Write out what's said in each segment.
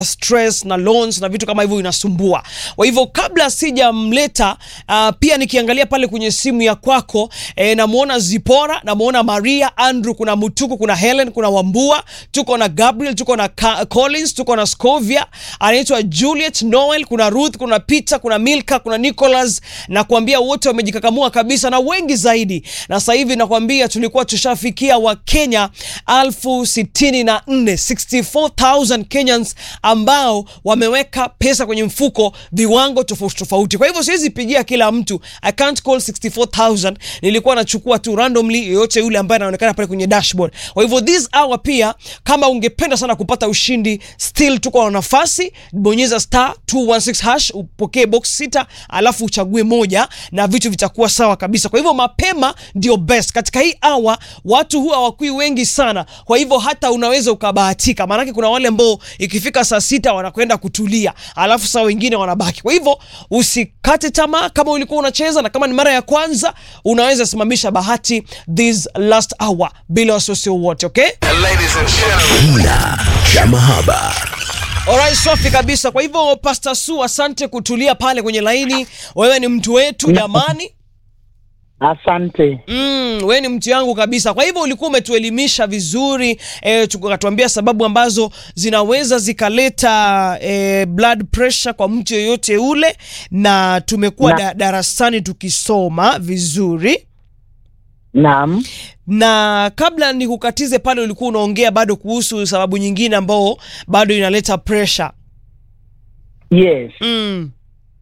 stress na loans na vitu kama hivyo inasumbua. Kwa hivyo kabla sijamleta, uh, pia nikiangalia pale kwenye simu ya kwako eh, namuona Zipora, namuona Maria, Andrew, kuna Mutuku, kuna Helen, kuna Wambua, tuko na Gabriel, tuko na Ka Collins, tuko na Scovia, anaitwa Juliet, Noel, kuna Ruth, kuna Peter, kuna Milka, kuna Nicholas, na kuambia wote wamejikakamua kabisa na wengi zaidi, na sasa hivi nakwambia tulikuwa tushafikia Wakenya elfu sitini na nne 64,000 Kenyans ambao wameweka pesa kwenye mfuko viwango tofauti tofauti. Kwa hivyo siwezi pigia kila mtu, I can't call 64,000. Nilikuwa nachukua tu randomly yoyote yule ambaye anaonekana pale kwenye dashboard. Kwa hivyo this hour pia, kama ungependa sana kupata ushindi, still tuko na nafasi, bonyeza star 216 hash upokee box sita, alafu uchague moja na vitu vitakuwa sawa kabisa. Kwa hivyo mapema ndio best. Katika hii hour watu huwa hawakui wengi sana, kwa hivyo hata unaweza ukabahatika, maanake kuna wale ambao ikifika saa sita wanakwenda kutulia, alafu saa wengine wanabaki. Kwa hivyo usikate tamaa, kama ulikuwa unacheza na kama ni mara ya kwanza, unaweza simamisha bahati this last hour bila wasiwasi wowote, okay? Ladies and gentlemen. Kina cha mahaba. Alright, safi kabisa. Kwa hivyo Pastor Su, asante kutulia pale kwenye laini. Wewe ni mtu wetu jamani. Asante. Mm, we ni mtu yangu kabisa. Kwa hivyo ulikuwa umetuelimisha vizuri eh, tukatuambia sababu ambazo zinaweza zikaleta eh, blood pressure kwa mtu yeyote ule, na tumekuwa Na- da, darasani tukisoma vizuri Naam. na kabla nikukatize pale, ulikuwa unaongea bado kuhusu sababu nyingine ambao bado inaleta pressure. Yes. Mm.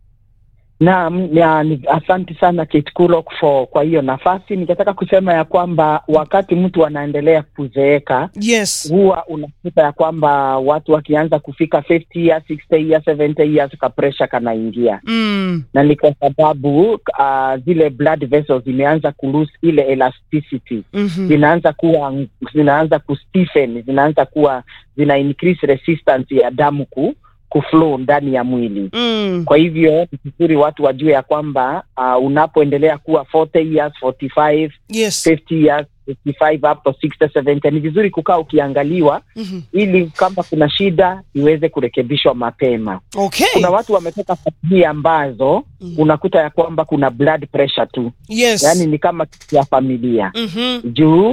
Naam, ya, ni, asante sana Kate Kulok for kwa hiyo nafasi. Ningetaka kusema ya kwamba wakati mtu anaendelea kuzeeka Yes. huwa unakuta ya kwamba watu wakianza kufika 50 years, 60 years, 70 years ka pressure kanaingia, Mm. na ni kwa sababu uh, zile blood vessels zimeanza kulose ile elasticity Mhm. zinaanza kuwa zinaanza kustiffen, zinaanza kuwa zina increase resistance ya damu ku kuflow ndani ya mwili. Mm. Kwa hivyo ni vizuri watu wajue ya kwamba uh, unapoendelea kuwa 40 years, 45, Yes. 50 years, 55 up to 60, 70 ni vizuri kukaa ukiangaliwa Mhm. ili kama kuna shida iweze kurekebishwa mapema. Okay. Kuna watu wametoka familia ambazo Mm. unakuta ya kwamba kuna blood pressure tu, Yes. yaani ni kama kitu ya familia Mhm. juu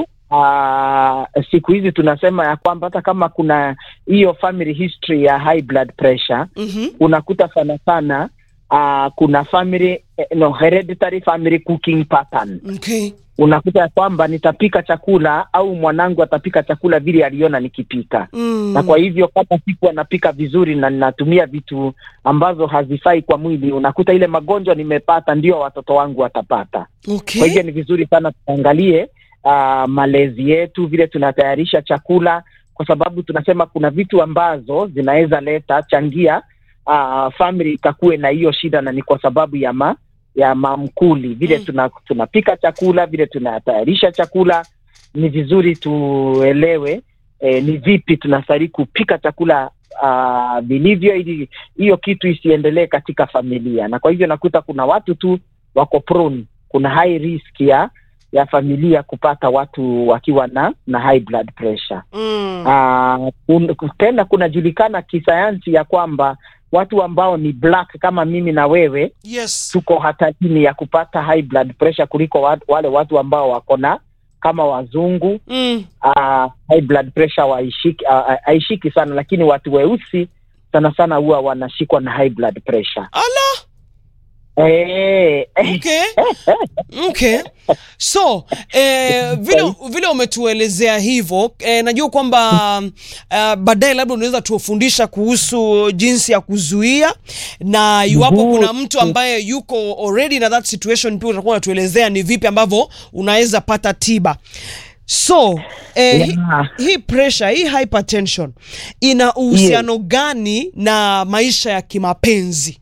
uh, siku hizi tunasema ya kwamba hata kama kuna hiyo family history ya high blood pressure Mhm. unakuta sana sana uh, kuna family eh, no, hereditary family cooking pattern Okay. unakuta ya kwamba nitapika chakula au mwanangu atapika chakula vile aliona nikipika Mm. na kwa hivyo kama siku anapika vizuri na ninatumia vitu ambazo hazifai kwa mwili unakuta ile magonjwa nimepata ndio watoto wangu watapata Okay. kwa hivyo ni vizuri sana tuangalie uh, malezi yetu, vile tunatayarisha chakula, kwa sababu tunasema kuna vitu ambazo zinaweza leta changia uh, family ikakuwe na hiyo shida, na ni kwa sababu ya ma, ya mamkuli vile Mm. tuna, tunapika chakula, vile tunatayarisha chakula. Ni vizuri tuelewe eh, ni vipi tunastahili kupika chakula uh, vilivyo, ili hiyo kitu isiendelee katika familia, na kwa hivyo nakuta kuna watu tu wako prone kuna high risk ya ya familia kupata watu wakiwa na na high blood pressure. Mm. Uh, kun, tena kunajulikana kisayansi ya kwamba watu ambao ni black kama mimi na wewe Yes. tuko hatarini ya kupata high blood pressure kuliko wa, wale watu ambao wako na kama wazungu Mm. uh, high blood pressure waishiki uh, haishiki sana, lakini watu weusi sana sana huwa wanashikwa na high blood pressure. Ala. Eh, Okay. Okay. So, eh, vile, vile umetuelezea hivyo eh, najua kwamba uh, baadaye labda unaweza tuwafundisha kuhusu jinsi ya kuzuia na iwapo Mhm. kuna mtu ambaye yuko already na that situation pia utakuwa unatuelezea ni vipi ambavyo unaweza pata tiba. So, eh, hi- Yeah. hii pressure, hii hypertension ina uhusiano gani na maisha ya kimapenzi?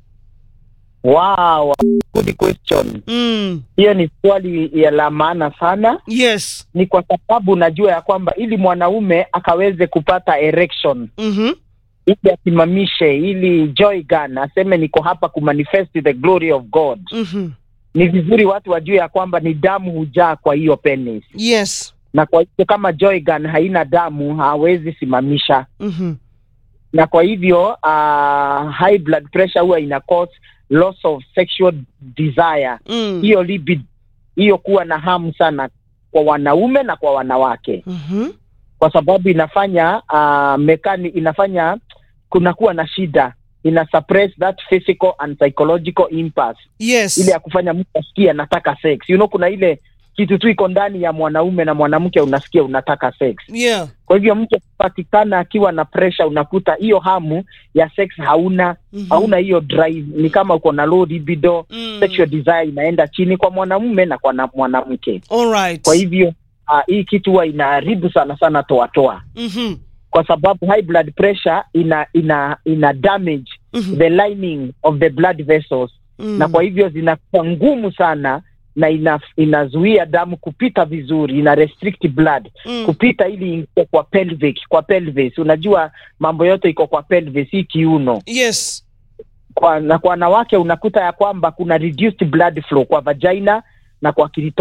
Wow, good question. Mm. Hiyo ni swali ya la maana sana. Yes. Ni kwa sababu najua ya kwamba ili mwanaume akaweze kupata erection, Mhm. ili asimamishe, ili joy gun aseme niko hapa kumanifest the glory of God, Mhm. ni vizuri watu wajue ya kwamba ni damu hujaa kwa hiyo penis, Yes. na kwa hivyo kama joy gun haina damu hawezi simamisha Mhm. na kwa hivyo uh, high blood pressure huwa ina cause loss of sexual desire Mm. hiyo libido hiyo kuwa na hamu sana kwa wanaume na kwa wanawake Mhm. kwa sababu inafanya uh, mekani inafanya kunakuwa na shida ina suppress that physical and psychological impulse Yes. ile ya kufanya mtu asikie anataka sex you know kuna ile kitu tu iko ndani ya mwanaume na mwanamke unasikia unataka sex Yeah. kwa hivyo mtu akipatikana akiwa na pressure unakuta hiyo hamu ya sex hauna Mhm. hauna hiyo drive ni kama uko na low libido Mm. sexual desire inaenda chini kwa mwanamume na kwa na mwanamke All right. kwa hivyo uh, hii kitu huwa inaharibu sana sana toatoa Mhm. kwa sababu high blood pressure ina ina ina damage Mhm. the lining of the blood vessels Mm. na kwa hivyo zinakuwa ngumu sana na ina, inazuia damu kupita vizuri ina restrict blood Mm. kupita ili ingie kwa pelvic kwa pelvis unajua mambo yote iko kwa pelvis hii kiuno Yes. kwa, na kwa wanawake unakuta ya kwamba kuna reduced blood flow kwa vagina na kwa